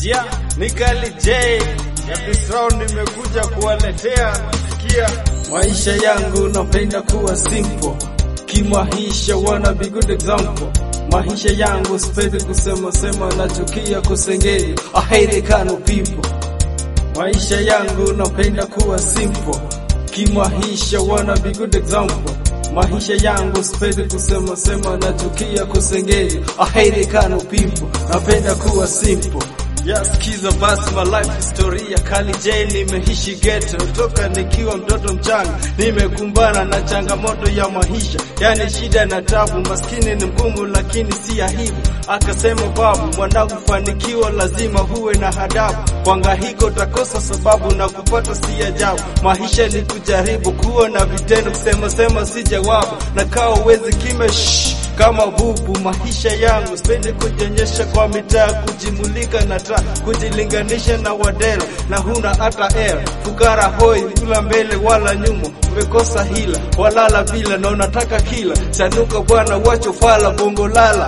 Yeah, ni Kali J ya this round nimekuja kuwaletea sikia Maisha yangu napenda kuwa simple, kimaisha wanna be good example. Maisha yangu sipendi kusema sema, nachukia kusengenya. I hate the kind of people. Maisha yangu napenda kuwa simple, kimaisha wanna be good example. Maisha yangu sipendi kusema sema, nachukia kusengenya. I hate the kind of people. Napenda kuwa simple. Ya sikiza basi my life historia Kali J nimeishi ghetto toka nikiwa mtoto mchanga nimekumbana na changamoto ya maisha yani shida na tabu maskini ni mgumu lakini si aibu akasema babu mwanangu fanikiwa lazima huwe na hadabu kwangahiko takosa sababu na kupata si ajabu maisha ni kujaribu kuwa na vitendo kusema sema si jawabu na kaa uwezi kime shh, kama bubu maisha yangu sipendi kujionyesha kwa mitaa kujimulika na taa kujilinganisha na wadera na huna hata air fukara hoi kula mbele wala nyuma umekosa hila walala bila na unataka kila chanuka bwana wacho fala bongo lala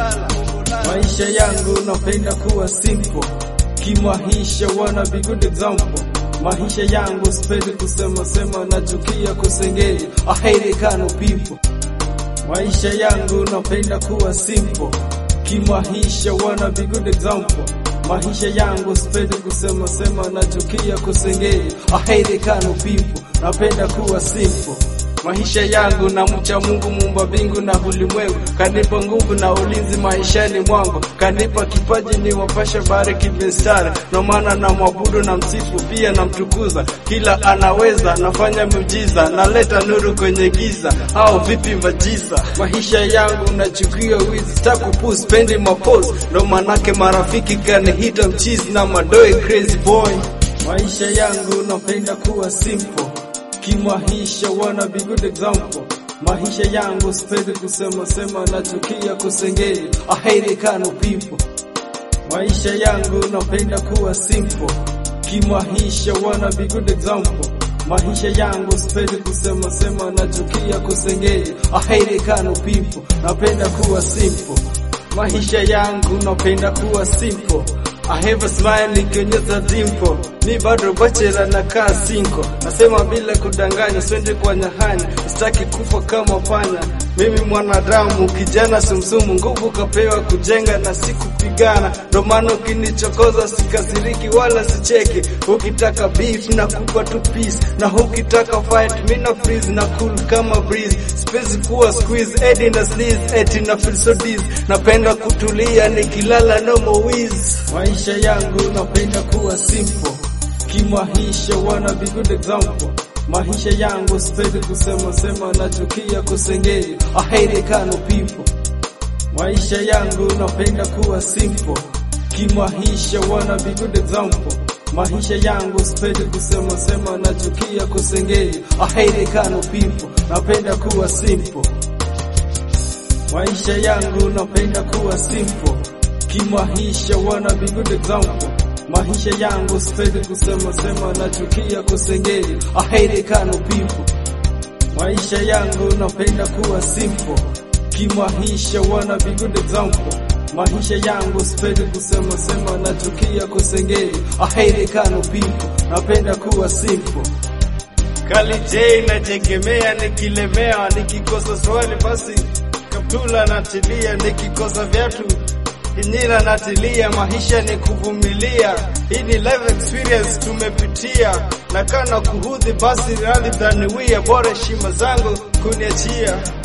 Maisha yangu napenda kuwa simple, kimaisha wanna be good example. Maisha yangu sipendi kusema sema, nachukia kusengenya. I hate the kind of people. Maisha yangu napenda kuwa simple, kimaisha wanna be good example. Maisha yangu sipendi kusema sema, nachukia kusengenya. I hate the kind of people. Napenda kuwa simple. Maisha yangu na mcha Mungu muumba mbingu na ulimwengu, kanipa nguvu na ulinzi maishani mwangu, kanipa kipaji ni wapasha bare kimestari, no maana na mwabudu na msifu pia na mtukuza, kila anaweza nafanya miujiza, naleta nuru kwenye giza, au vipi majiza? Maisha yangu nachukia wizi, sitakupu spendi mapose, ndo manake marafiki kanihita mchizi na madoe crazy boy. Maisha yangu napenda kuwa simple kimaisha wanna be good example. Maisha yangu sipendi kusema sema, nachukia kusengenya. I hate the kind of people. Maisha yangu napenda kuwa simple, kimaisha wanna be good example. Maisha yangu sipendi kusema sema, nachukia kusengenya. I hate the kind of people. Napenda kuwa simple. Maisha yangu napenda kuwa simple. I have a smile nikionyesha dimpo, mi bado bachela na kaa sinko, nasema bila kudanganya, swende kwa nyahanya, sitaki kufa kama panya. Mimi mwanadamu kijana sumsumu, nguvu kapewa kujenga na si kupigana, ndo maana ukinichokoza sikasiriki wala sicheki. Ukitaka beef na kupa tu peace, na ukitaka fight mi na freeze na cool kama breeze, siwezi kuwa squeeze edi na sneeze eti na feel so dizzy, napenda kutulia nikilala no more wheeze. Maisha yangu napenda kuwa simple, kimaisha wanna be good example. Maisha yangu sipendi kusema sema, nachukia kusengenya. I hate the kind of people. Maisha yangu napenda kuwa simple, kimaisha wanna be good example. Maisha yangu sipendi kusema sema, nachukia kusengenya. I hate the kind of people. Napenda kuwa simple. Maisha yangu napenda kuwa simple, kimaisha wanna be good example. Maisha yangu sipendi kusema sema, nachukia kusengenya. I hate the kind of people. Maisha yangu napenda kuwa simple, kimaisha wanna be good example. Maisha yangu sipendi kusema sema, nachukia kusengenya. I hate the kind of people. Napenda kuwa simple. Kali J nategemea, nikilemewa nikikosa swali basi kaptula natilia, nikikosa viatu kinyira natilia. Maisha ni kuvumilia, hii ni life experience tumepitia, na kana kuhudhi basi radhi dhaniwia, bora heshima zangu kuniachia.